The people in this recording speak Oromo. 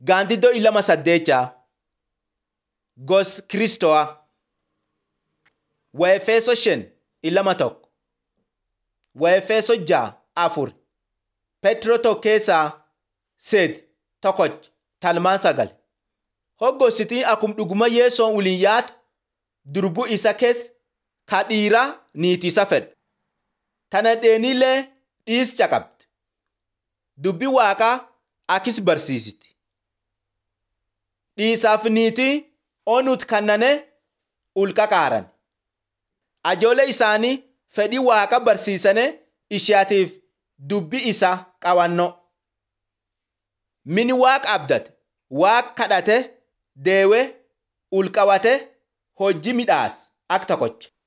Gaandiddoo ilama saddeechaa Gos Kiristoo'a Waefeso shan ilama tokko Waefeso ja'a afur Petro tokko keessaa seet tokkoch talmaan sagal Hoggositii akum dhuguma yeesoon waliin yaatu durbu isa keessa ka dhiiraa niitisa fedhu. Tana dheeniillee dhiis caqabdi. Dubbi waaqaa akis barsiisiti. Dhiisaaf niitii onuut kannane ulqaqaaran. Ajoolee isaanii fedhii waaqa barsiisane ishaatiif dubbi isa qawannoo. Mini waaqa abdate, waaqa kadhate, deewe, ulqawate, hojii midhaas akka tokkocha.